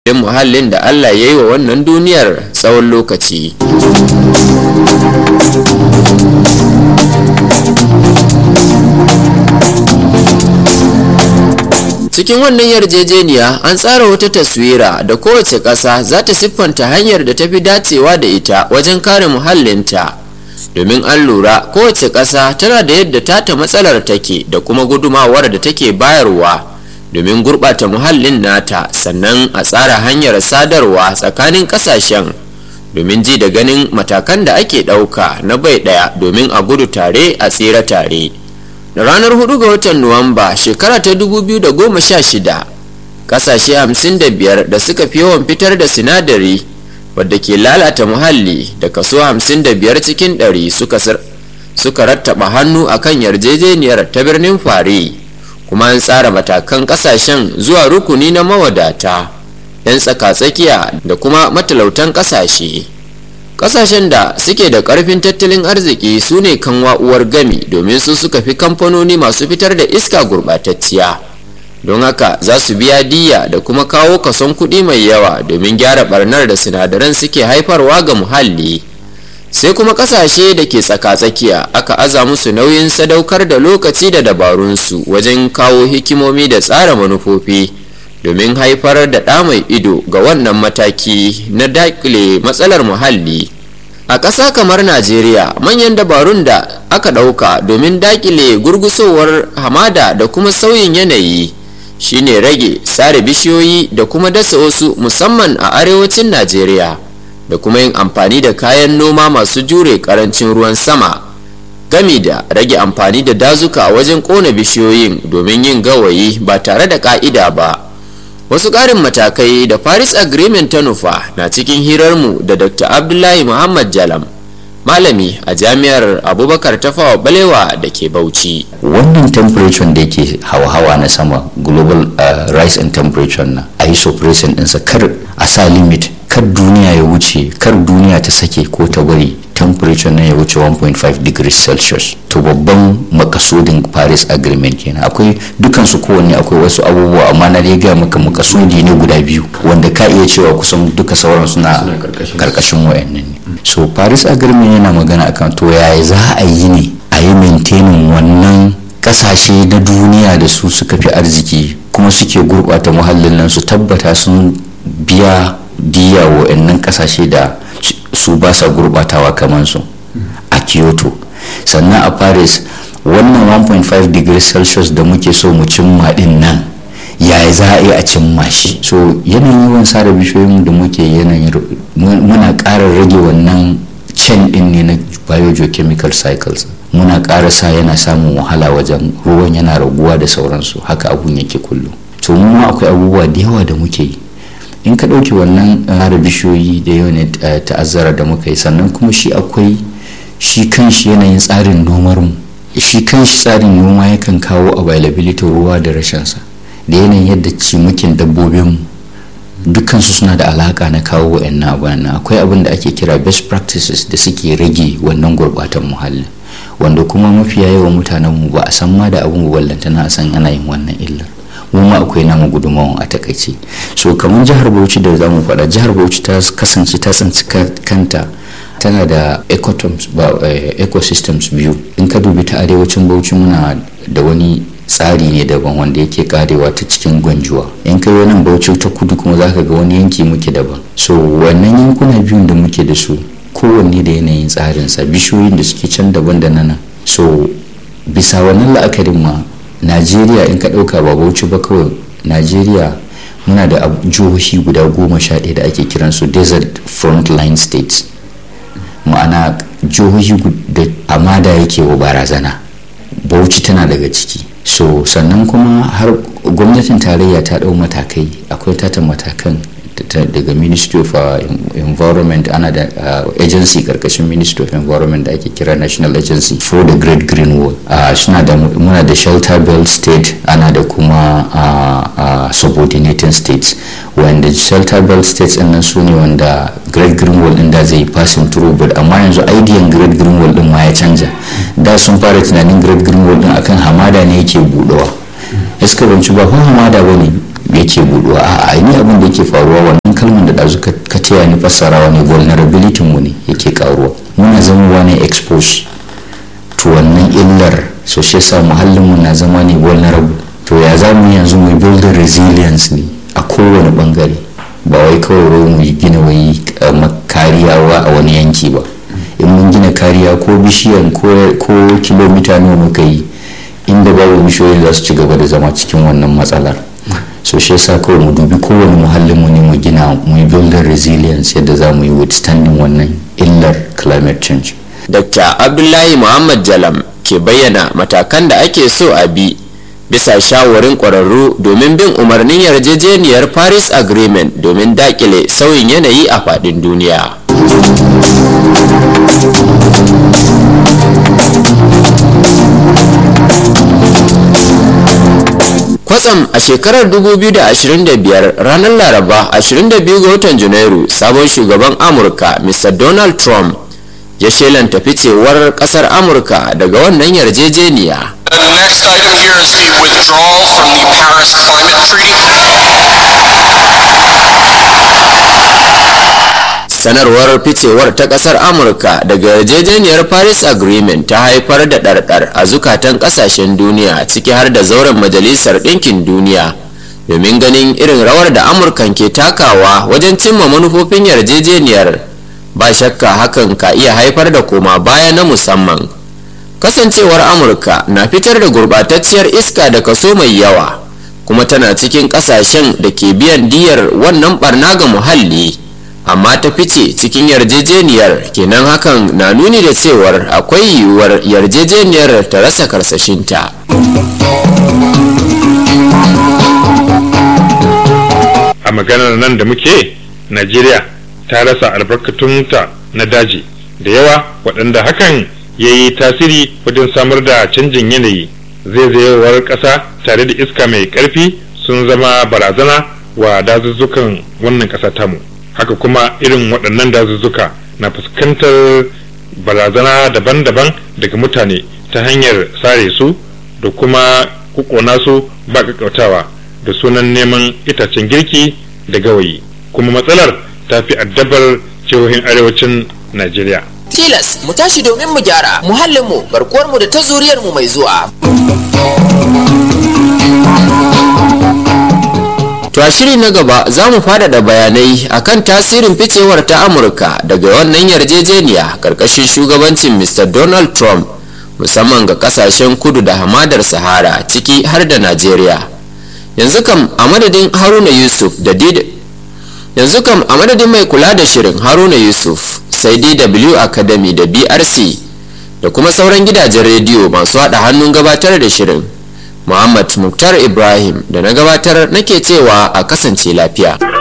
muhallin da Allah ya yi wa wannan duniyar tsawon lokaci. cikin wannan yarjejeniya an tsara wata taswira da kowace ƙasa za ta siffanta hanyar da ta fi dacewa da ita wajen kare muhallinta domin an lura kowace ƙasa tana da yadda tata matsalar take da kuma gudumawar da take bayarwa domin gurɓata muhallin nata sannan a tsara hanyar sadarwa tsakanin ƙasashen domin ji da ganin matakan da ake ɗauka na bai ɗaya domin a gudu tare a tsira tare. da ranar 4 ga watan nuwamba shekara ta 2016 kasashe 55 da suka fi yawan fitar da sinadari wadda ke lalata muhalli da kaso 55 cikin 100 suka, suka rattaba hannu akan yarjejeniyar ta birnin fari kuma an tsara matakan kasashen zuwa rukuni na mawadata 'yan tsaka-tsakiya da kuma matalautan kasashe kasashen da suke da karfin tattalin arziki su ne kan uwar gami domin su suka fi kamfanoni masu fitar da iska gurbatacciya don haka za su biya diya da kuma kawo kason kuɗi mai yawa domin gyara barnar da sinadaran suke haifarwa ga muhalli sai kuma kasashe da ke tsaka-tsakiya aka aza musu nauyin sadaukar da lokaci da dabarunsu wajen kawo hikimomi da tsara manufofi domin haifar da ɗa mai ido ga wannan mataki na dakile matsalar muhalli a ƙasa kamar najeriya manyan dabarun da aka ɗauka domin dakile gurgusowar hamada da kuma sauyin yanayi shine rage sare bishiyoyi da kuma dasa wasu musamman a arewacin najeriya da kuma yin amfani da kayan noma masu jure ƙarancin ruwan sama gami da rage amfani da dazuka wajen ƙona bishiyoyin domin yin gawayi ba tare da ƙa'ida ba wasu ƙarin matakai da paris agreement ta nufa na cikin hirarmu da dr abdullahi muhammad jalam malami a jami'ar abubakar tafawa balewa da ke bauchi wannan temperature da yake hawa-hawa na sama global uh, rise in temperature na a yi suppressing ɗinsa kar a sa limit kar duniya ya wuce kar duniya ta sake ko ta bari temperature na ya wuce 1.5 degrees celsius to babban makasudin paris agreement kenan akwai dukansu kowanne akwai wasu abubuwa amma na dai gaya maka makasudi ne guda biyu wanda ka iya cewa kusan duka sauran suna karkashin wayannan ne so paris agreement yana magana akan to yaya za a yi ne a yi maintaining wannan kasashe na duniya da su suka fi arziki kuma suke gurbata muhallin nan su tabbata sun biya diya wa'annan kasashe da su ba sa gurbatawa kamar su a kyoto sannan a paris wannan 1.5 degrees celsius da muke so mu cimma din nan yaya za a yi a cimma shi so yanayin yawan sare bishiyoyin da muke yanayin muna ƙara rage wannan can din ne na biogeochemical cycles muna ƙara sa yana samun wahala wajen ruwan yana raguwa da sauransu haka abun yake kullum to mu akwai abubuwa da yawa da muke yi in ka ɗauki wannan hara bishiyoyi da yawan ta'azzara da muka yi sannan kuma shi akwai shi kanshi yanayin tsarin nomar mu shi kanshi tsarin noma yakan kawo availability ruwa da rashinsa da yanayin yadda cimukin dabbobin mu dukansu suna da alaka na kawo wa'annan abubuwan akwai abin da ake kira best practices da suke rage wannan gurbatan muhalli wanda kuma mafiya yawan mutanen mu ba a san ma da abin ballantana a san ana yin wannan illar mu ma akwai namu gudunmawan a takaice so kamar jihar bauchi da za mu faɗa jihar bauchi ta kasance ta tsanci kanta tana da ecosystems biyu in ka dubi ta arewacin bauchi muna da wani tsari ne daban wanda yake karewa ta cikin gwanjuwa in ka yi nan bauchi ta kudu kuma za ka ga wani yanki muke daban so wannan yankuna biyun da muke da su kowanne da yanayin tsarinsa bishiyoyin da suke can daban da nan so bisa wannan la'akarin ma najeriya in ka ɗauka ba bauchi ba kawai najeriya muna da jihohi guda goma sha ɗaya da ake kiransu desert frontline states ma'ana jihohi da hamada yake wa barazana bauchi tana daga ciki so sannan kuma har gwamnatin tarayya ta ɗau matakai akwai tata matakan daga ministry of uh, environment ana da uh, agency karkashin ministry of environment da ake kira national agency for the great green wall uh, suna da muna da shelter belt state ana da kuma subordinating states wanda shelter belt states din nan su ne wanda great green wall din da zai passing through but amma yanzu idean great green wall din ma ya canja da sun fara tunanin great green wall din akan hamada ne yake budewa iska banci ba hamada bane yake buduwa a ni abin da yake faruwa wannan kalmar da ɗazu ka taya ni fassarawa ne vulnerability mu ne yake karuwa muna zama ne expose to wannan illar so shi yasa muhallin mu na zama ne vulnerable to ya za mu yanzu mu build resilience ne a kowane bangare ba wai kawai mu gina wai kariya a wani yanki ba in mun gina kariya ko bishiyan ko kilomita nawa muka yi inda babu bishiyoyi za su ci gaba da zama cikin wannan matsalar so shi yasa kawai mu dubi kowane muhallin mu ne mu gina mu yi building resilience yadda za mu yi withstanding wannan illar climate change dr abdullahi muhammad jalam ke bayyana matakan da ake so a bi bisa shawarin ƙwararru domin bin umarnin yarjejeniyar paris agreement domin dakile sauyin yanayi a faɗin duniya kwatsam a shekarar 2025 ranar laraba 22 ga watan janairu sabon shugaban amurka mr donald trump ya shelanta ficewar kasar amurka daga wannan yarjejeniya The next item here is the withdrawal from the Paris Climate Treaty. sanarwar ficewar ta kasar amurka daga yarjejeniyar paris agreement ta haifar da ɗarɗar a zukatan ƙasashen duniya ciki har da zauren majalisar ɗinkin duniya domin ganin irin rawar da amurkan ke takawa wajen cimma manufofin yarjejeniyar ba shakka hakan ka iya haifar da koma baya na musamman kasancewar amurka na fitar da gurɓatacciyar iska da kaso mai yawa kuma tana cikin ƙasashen da ke biyan diyar wannan barna ga muhalli amma ta fice cikin yarjejeniyar kenan hakan na nuni da cewar akwai yiwuwar yarjejeniyar ta rasa karsashinta a maganar nan da muke najeriya ta rasa albarkatunta na daji da yawa waɗanda hakan ya yi tasiri wajen samar da canjin yanayi zaizayewar ƙasa tare da iska mai ƙarfi sun zama barazana wa dazuzzukan wannan ƙasa tamu haka kuma irin waɗannan dazuzzuka na fuskantar barazana daban-daban daga mutane ta hanyar sare su da kuma kukona su ba kakkautawa da sunan neman itacen girki da gawayi kuma matsalar ta fi addabar jihohin arewacin najeriya tilas mu tashi domin mu gyara muhallinmu garkuwarmu da ta zuriyarmu mai zuwa To a shiri na gaba za mu faɗaɗa bayanai akan tasirin ficewar ta Amurka daga wannan yarjejeniya ƙarƙashin shugabancin Mr. Donald Trump musamman ga ƙasashen kudu da hamadar Sahara ciki har da Najeriya. Yanzu kam a madadin Haruna Yusuf da Dida yanzu kam a madadin mai kula da shirin Haruna Yusuf sai DW Academy da BRC da kuma sauran gidajen rediyo masu haɗa hannun gabatar da shirin. Muhammad Muktar Ibrahim da na gabatar nake cewa a kasance lafiya.